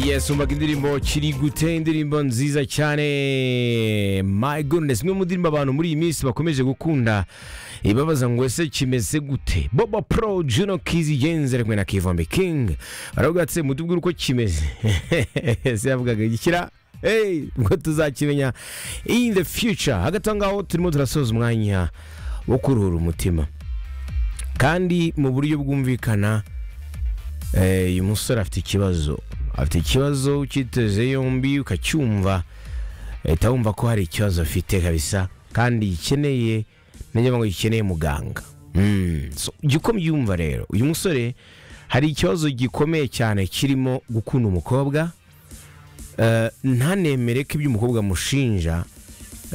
yes umvaga indirimbo kiri gute indirimbo nziza cyane my goodness imwe mu ndirimbo abantu muri iyi minsi bakomeje gukunda ibabaza ngo ese kimeze gute boba pro juno kizi yenzere kumwe na kivombe king baravugatse mutubwire uko kimeze ese yavugaga gikira hey ubwo tuzakimenya in the future hagati aho ngaho turimo turasoza umwanya wo kuruhura umutima kandi mu buryo bwumvikana eh, uyu musore afite ikibazo afite ikibazo ukiteze yombi ukacyumva uhita wumva ko hari ikibazo afite kabisa kandi gikeneye nagira ngo gikeneye muganga Mm, so, jya ubyumva rero uyu musore hari ikibazo gikomeye cyane kirimo gukunda umukobwa Eh, ntanemere ko ibyo umukobwa amushinja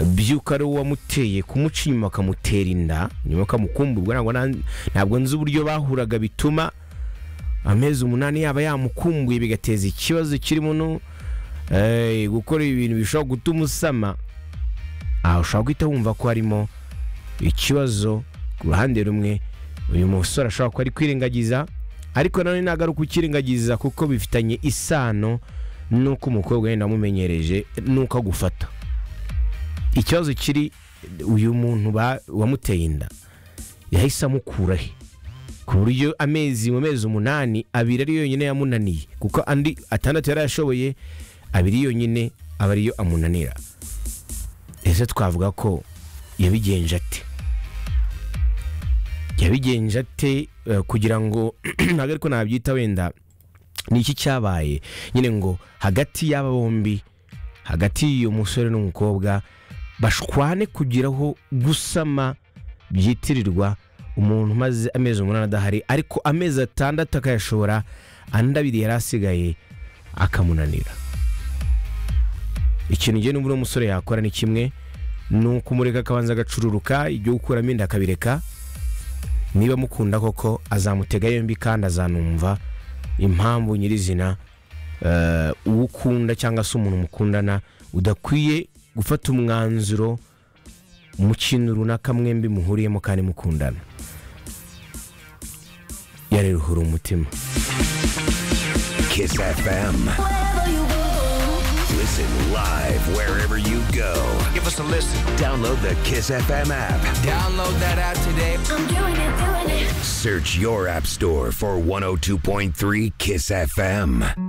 by'uko ari uwo wamuteye kumuca inyuma akamutera inda nyuma akamukumburwa ntabwo na- ntabwo nzi uburyo bahuraga bituma amezi umunani yaba yamukumbuye bigateza ikibazo kirimo no eh, gukora ibintu bishobora gutuma usama aha ushobora guhita wumva ko harimo ikibazo ku ruhande rumwe uyu musore ashobora kuba ari kwirengagiza ariko nanone ntabwo ari ukukirengagiza kuko bifitanye isano n'uko umukobwa yenda amumenyereje n'uko agufata ikibazo kiri uyu muntu ba- wamuteye inda yahise amukura he ku buryo amezi mu mezi umunani abiri ari yonyine yamunaniye kuko andi atandatu yari ashoboye abiri yonyine aba ariyo amunanira ese twavuga ko yabigenje ate yabigenje ate eh, kugira ngo ntabwo ariko nabyita wenda ni iki cyabaye nyine ngo hagati y'aba bombi hagati y'uyu musore n'umukobwa bashwane kugeraho gusama byitirirwa umuntu umaze amezi umunani adahari ariko amezi atandatu akayashobora andi abiri yari asigaye akamunanira ikintu ngewe n'ubu uno musore yakora ni kimwe ni ukumureka akabanza agacururuka ibyo gukuramo inda akabireka niba mukunda koko azamutega yombi kandi azanumva impamvu nyirizina eh, uwo ukunda cyangwa se umuntu mukundana udakwiye gufata umwanzuro mu kintu runaka mwembi muhuriyemo kandi mukundana yareruhura umutima Kiss FM. Listen live wherever you go. Give us a listen. Download the Kiss FM app. Download that app today. Search your app store for 102.3 Kiss FM.